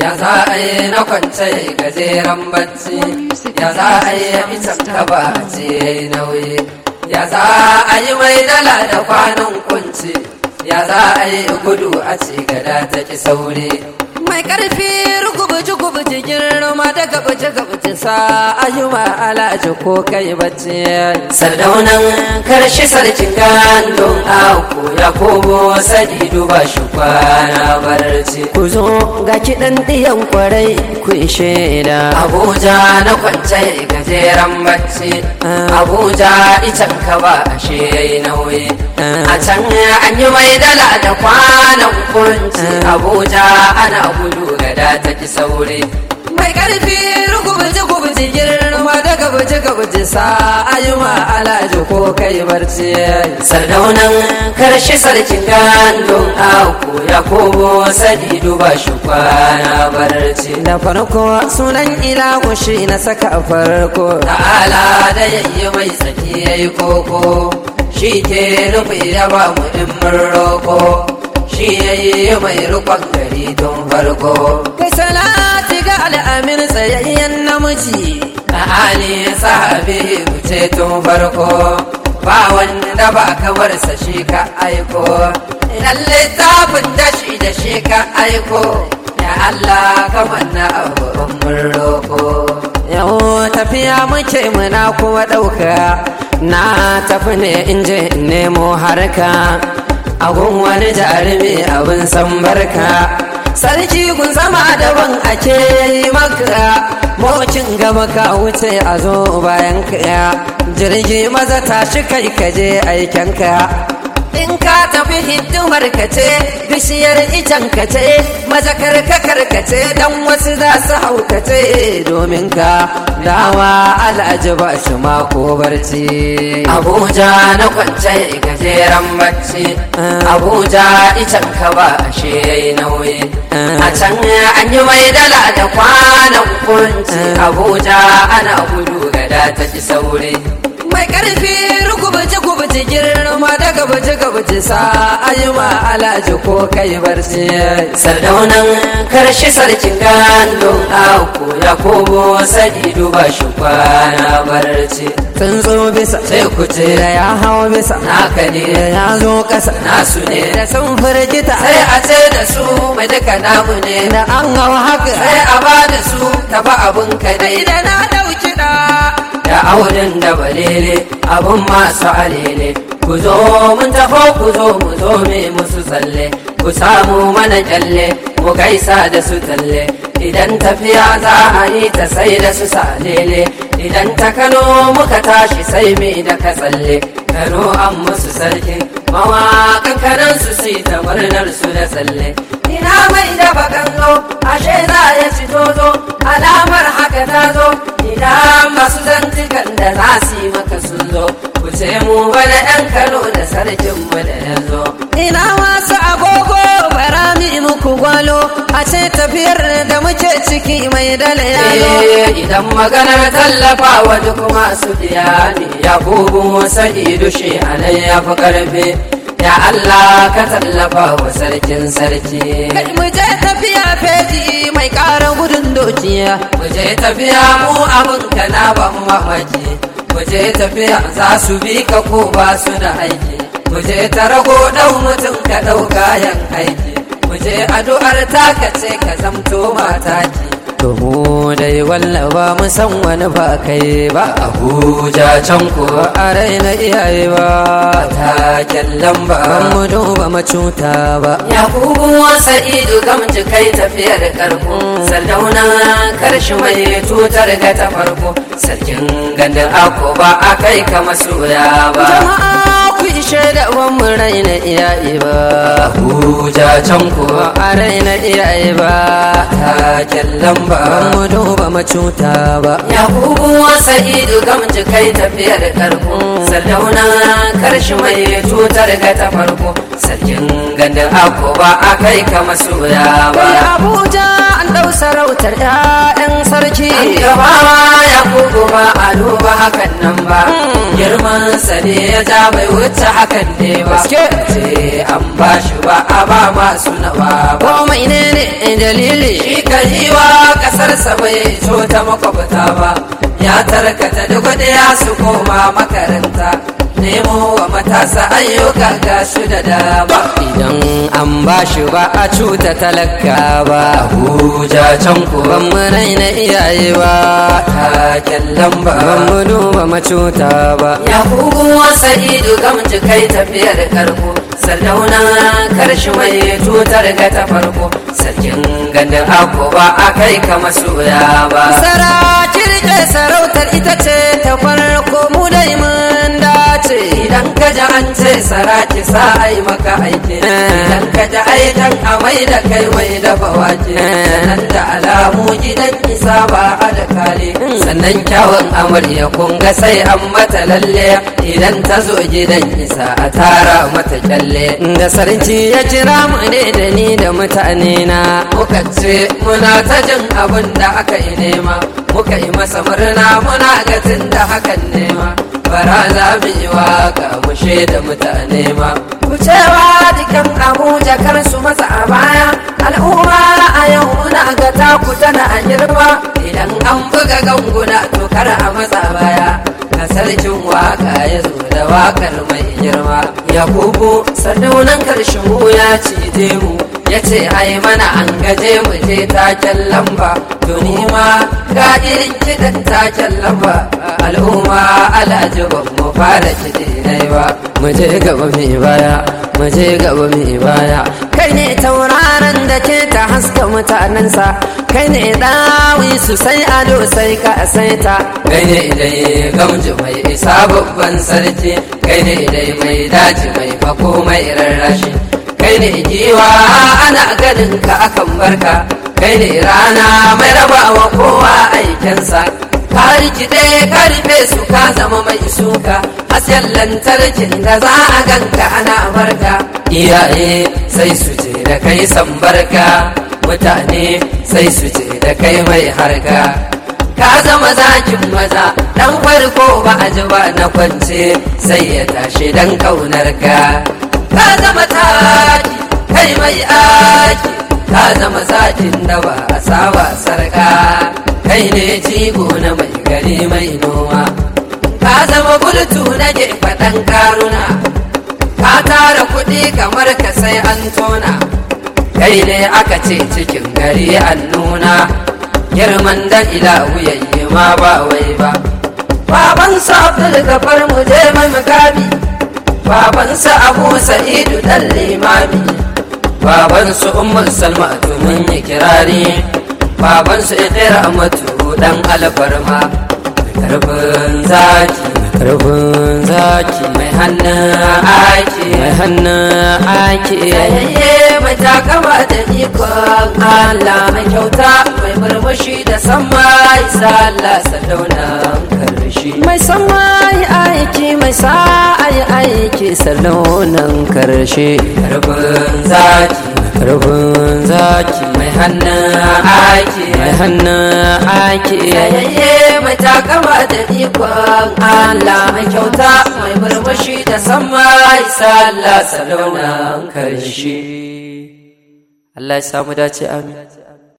ya za a yi na kwance gajeren bacci ya za a yi itan kaba ce ya yi nauyi ya za a yi mai dala da kwanan kunci ya za a yi gudu a ce gada ta ki sauri mai karfi rugubuji gubuji girma da gabuji gabuji sa ayyuma alaji ko kai bacci sardaunan karshe sarkin gandun aku ya komo sadi duba shi kwana barci ku zo ga kiɗan ɗiyan kwarai ku shaida abuja na kwance gajeren bacci abuja itan ka ba ashe yayi nauyi a can an yi mai dala da kwanan kunci abuja ana gudu gada ta ki sauri mai karfi rugubuje gubuje girma da gabuje gabuje sa ayyuma alaji ko kai barci sardaunan karshe sarkin gandun aku ya komo sadi duba shi kwana barci da farko sunan ilahu shi na saka farko ta'ala da yayi mai tsaki yayi koko shi ke nufi ya ba mu in mun roko shi ya yi mai rukon gari tun farko. Kai salati ga al'amin tsayayyen namiji, na ali sahabi wuce tun farko. Ba wanda ba kamar sa shi ka aiko, idan littafin da shi da shi ka aiko, ya Allah kamar na abu mun roko. Yau tafiya muke muna kuma ɗauka, na tafi ne in je in nemo harka. agun wani jarumi abin san barka sarki kun zama daban ake yi maka mocin gaba ka wuce a zo bayan ka jirgi maza tashi kai ka je aiken ka in ka tafi hidimar ka ce bishiyar icen ka ce maza karka karkace dan wasu za su haukace domin ka dawa al'aji ba shi mako barci abuja na kwance gajeren bacci abuja icen ka ba ashe yayi nauyi a can an yi mai dala da kwanan kunci abuja ana gudu gada ta ki sauri mai karfi rugubuje gubuje girma da gabuje gabuje sa ayyuma alaji ko kai barci sardaunan karshe sarkin gandun aku ya komo sadi duba shi kwana barci tsuntsu bisa sai kuce da ya hau bisa naka ne ya zo kasa nasu ne da sun firgita sai a ce da su mai duka namu ne da an hau haka sai a ba da su tafi abun ka dai da na dauki da da auren da balele abun masu alele ku zo mun taho ku zo mu zo me musu tsalle ku samu mana kyalle mu gaisa da su talle idan tafiya za a yi ta sai da su salele idan ta kano muka tashi sai me da ka tsalle kano an musu sarkin mawaƙan kanan su si ta murnar su da tsalle ina mai da bakan zo ashe za ya ci tozo alamar haka ta zo idan masu zantukan da za su yi maka sun zo ku ce mu bana yan kano da sarkin mu da ya zo ina masu agogo bara mi muku gwalo a ce tafiyar da muke ciki mai dala ya zo idan maganar tallafa wa duk masu biya ne ya bubu sa'idu shi anan ya fi karfe ya Allah ka tallafa wa sarkin sarki. Kai mu je tafiya feji mai ƙara gudun dokiya. Mu je tafiya mu abin ka na ban mamaki. Mu je tafiya za su bi ka ko ba su da aiki. Mu je ta rago ɗau mutum ka ɗau kayan aiki. Mu je addu'ar taka ce ka zamto mataki. To mu dai wallaba mu san wani ba kai ba Abuja can ko a raina iyaye ba taken lamba ban mu duba macuta ba Yakubu Sa'idu gamji kai tafiyar karko Sardauna karshe mai tutar ga ta farko Sarkin gandun ako ba a kai ka masoya ba Jama'a ku ishe da ban mu raina iyaye ba Abuja can ko a raina iyaye ba taken lamba ban mu duba macuta ba Yakubu Sa'idu gamji kai tafiyar karko Sardauna karshe mai tutar ga ta farko Sarkin gandun ako ba a kai ka masoya ba Abuja an dau sarautar 'ya'yan sarki gaba ya kuku ba a duba hakan nan ba girman sa ne ya ja bai wuce hakan ne ba Gaske. ce an ba shi ba a ba masu nawa ba komai ne ne dalili shi ka yi wa kasarsa bai ta makwabta ba ya tarkata duk ya su koma makaranta nemo wa matasa ayyuka ga su da dama idan an ba shi ba a cuta talaka ba Abuja can ku ban mu raina iyaye ba taken lamba ban mu duba macuta ba ya kugu sa'idu gamji kai tafiyar karko sardauna karshe mai tutar ga ta farko sarkin gandun ako ba a kai ka masoya ba sara kirke sarautar ita ce ta farko mu dai mun dace idan ka ji an ce saraki sa ai maka aiki idan ka ji aikan amai da kai mai dafa wake sannan da alamu gidan isa ba a da kale sannan kyawun amarya kun ga sai an mata lalle idan ta zo gidan isa a tara mata kyalle da sarki ya kira mu ne da ni da mutane na muka ce muna ta jin abin da aka yi nema muka yi masa murna muna gatin da hakan nema bara za mu yi waka mu da mutane ma ku cewa dukan abuja kar su masa a baya al'umma a yau muna ga taku tana a girma idan an buga ganguna to kar a matsa baya a sarkin waka ya zo da wakar mai girma yakubu sardaunan karshen ya cije mu ya ce ai mana an gaje mu je taken lamba to ni ma ga irin kiɗan taken lamba al'umma alhaji ban mu fara kiɗi nai ba mu je gaba mai baya mu je gaba mai baya kai ne tauraron da ke ta haska mutanensa kai ne dawi su sai ado sai ka saita kai ne dai gamji mai isa babban sarki kai ne dai mai daji mai fako mai rarrashi kai ne giwa ana ganin ka akan barka kai ne rana mai rabawa kowa aikensa ka rikide ka rufe su ka zama mai suka hasken lantarkin da za a ganka ana barka iyaye sai su ce da kai san barka mutane sai su ce da kai mai harka ka zama zakin maza dan farko ba a ji ba na kwance sai ya tashi dan kaunar ka ka zama taki kai mai aki ka zama zakin da ba a saba sarka kai ne jigo na mai gari mai noma ka zama bultu na gefe ɗan karuna ka tara kuɗi kamar ka sai an tona kai ne aka ce cikin gari an nuna girman da ilahu yayi ma ba wai ba baban sa abdul gafar mu je mai mukami baban sa abu sa'idu dan limami baban su ummul salma mun yi kirari baban su ikira matu dan alfarma karfin zaki karfin zaki mai hannun aiki mai hannun aiki Yayayye mai takama da ikon Allah mai kyauta mai murmushi da sama isa Allah sardaunan karshe. mai sama yi aiki mai sa yi aiki salonan karshe Karfin zaki karfin zaki mai hannun aiki. mai hannun aiki Yayayye mai takama da ikon Allah mai kyauta mai murmushi da sama isa Allah sardaunan karshe. Allah ya samu dace amin